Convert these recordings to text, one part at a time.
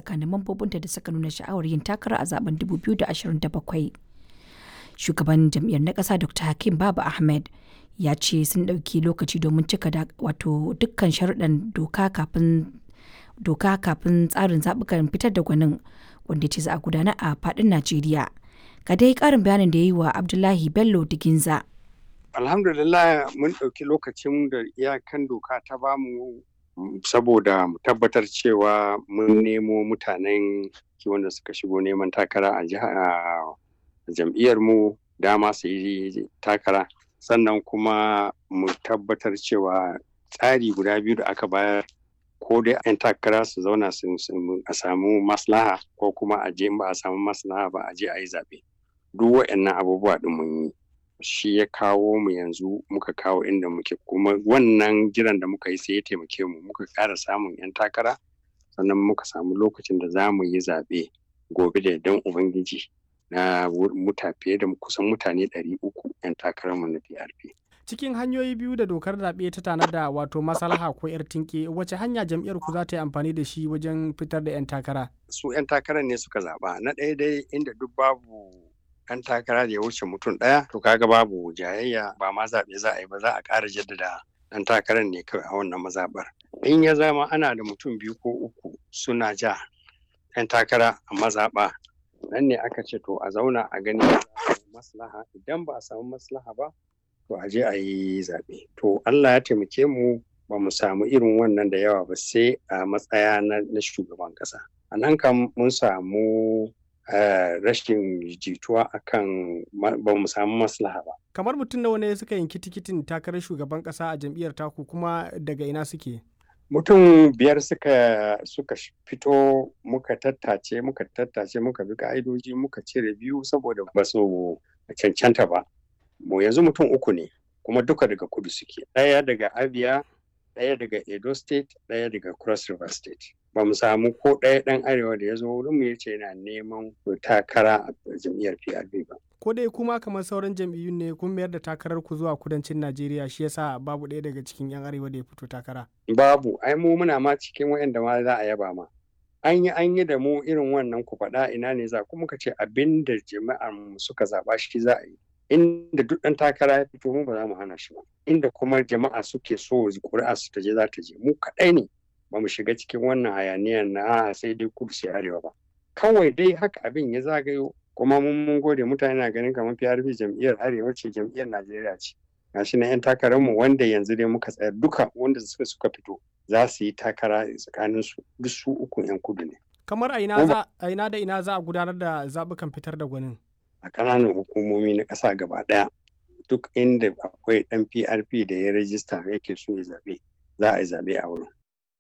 tsakanin mambobinta da suka nuna sha'awar yin takara a zaben 2027 shugaban jam'iyyar na ƙasa dr hakim baba ahmed ya ce sun ɗauki lokaci domin cika wato dukkan sharuɗan doka kafin doka kafin tsarin zaɓukan fitar da gwanin wanda ce za a gudana a faɗin najeriya ga dai ƙarin bayanin da ya yi wa abdullahi bello diginza alhamdulillah mun ɗauki lokacin da iyakan doka ta bamu saboda mu tabbatar cewa mun nemo mutanen wanda suka shigo neman takara a jam'iyyar mu dama su yi takara sannan kuma mu tabbatar cewa tsari guda biyu da aka bayar ko dai 'yan takara su zauna a samu maslaha ko kuma a je ba a samu maslaha ba a je a yi zaɓe duk waɗannan abubuwa ɗin mun yi shi ya kawo mu yanzu muka kawo inda muke kuma wannan jiran da muka yi sai ya taimake mu muka ƙara samun 'yan takara sannan muka samu lokacin da za mu yi zaɓe gobe da dan ubangiji na muta fiye da kusan mutane 300 'yan takararmu na PRP. Cikin hanyoyi biyu da dokar zaɓe ta tanada wato maslaha ko 'yar tinke wace hanya jam'iyyar ku za ta yi amfani da shi wajen fitar da 'yan takara? Su 'yan takarar ne suka zaɓa na ɗaya dai inda duk babu 'yan takara da ya wuce mutum ɗaya to kaga babu jayayya ba ma zaɓe za a yi ba za a ƙara jaddada ɗan takarar ne kawai a wannan mazaɓar. In ya zama ana da mutum biyu ko uku suna ja 'yan takara a mazaɓa nan ne aka ce to a zauna a gani maslaha idan ba a samu maslaha ba to a je a yi zaɓe to Allah ya taimake mu ba mu samu irin wannan da yawa ba sai a matsaya na shugaban ƙasa a nan kam mun samu rashin jituwa akan ba mu samu maslaha ba kamar mutum nawa ne suka yanki tikitin takarar shugaban ƙasa a jam'iyyar taku kuma daga ina suke mutum biyar suka suka fito muka tattace muka tattace muka bi ka'idoji muka cire biyu saboda ba su cancanta ba mu yanzu mutum uku ne kuma duka daga kudu suke ɗaya daga abia ɗaya daga edo state ɗaya daga cross river state ba mu samu ko ɗaya ɗan arewa da ya zo wurin mu yace yana neman takara a jam'iyyar prp ba ko dai kuma kamar sauran jam'iyyun ne kun mayar da takarar ku zuwa kudancin Najeriya shi yasa babu ɗaya daga cikin 'yan arewa da ya fito takara. Babu, ai mu muna ma cikin waɗanda ma za a yaba ma. An yi an yi da mu irin wannan ku faɗa ina ne za kuma ka ce abin da jama'ar mu suka zaɓa shi za a yi. Inda duk ɗan takara ya fito mu ba za mu hana shi ba. Inda kuma jama'a suke so ƙuri'a su ta je za ta je mu kaɗai ne ba mu shiga cikin wannan hayaniyar na sai dai kudu sai arewa ba. Kawai dai haka abin ya zagayo kuma mun mun gode mutane na ganin kamar PRP jam'iyyar Arewa ce jam'iyyar Najeriya ce gashi na 'yan takararmu wanda yanzu dai muka tsaya duka wanda suka suka fito za su yi takara tsakanin su duk su uku 'yan kudu ne kamar a ina za a ina da ina za a gudanar da zabukan fitar da gwanin a ƙananan hukumomi na ƙasa gaba ɗaya duk inda akwai ɗan PRP da ya rajista yake so ya zaɓe za a yi zaɓe a wurin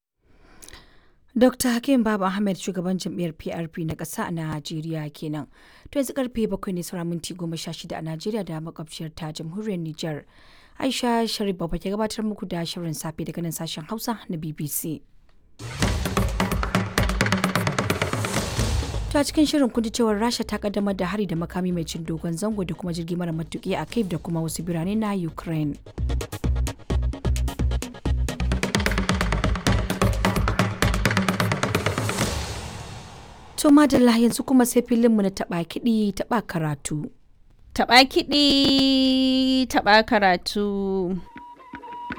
Dr. Hakim Baba Ahmed shugaban jam'iyyar PRP na ƙasa a Najeriya kenan. To yanzu karfe bakwai ne sauran minti goma sha shida a Najeriya da makwabciyar ta jamhuriyar Nijar. Aisha Sharif Baba ke gabatar muku da shirin safe daga nan sashen Hausa na BBC. To a cikin shirin kun ji cewar Rasha ta kaddamar da hari da makami mai cin dogon zango da kuma jirgi mara matuƙi a Kyiv da kuma wasu birane na Ukraine. To madalla yanzu kuma sai filinmu na taɓa kiɗi taɓa karatu. Taɓa kiɗi taɓa karatu.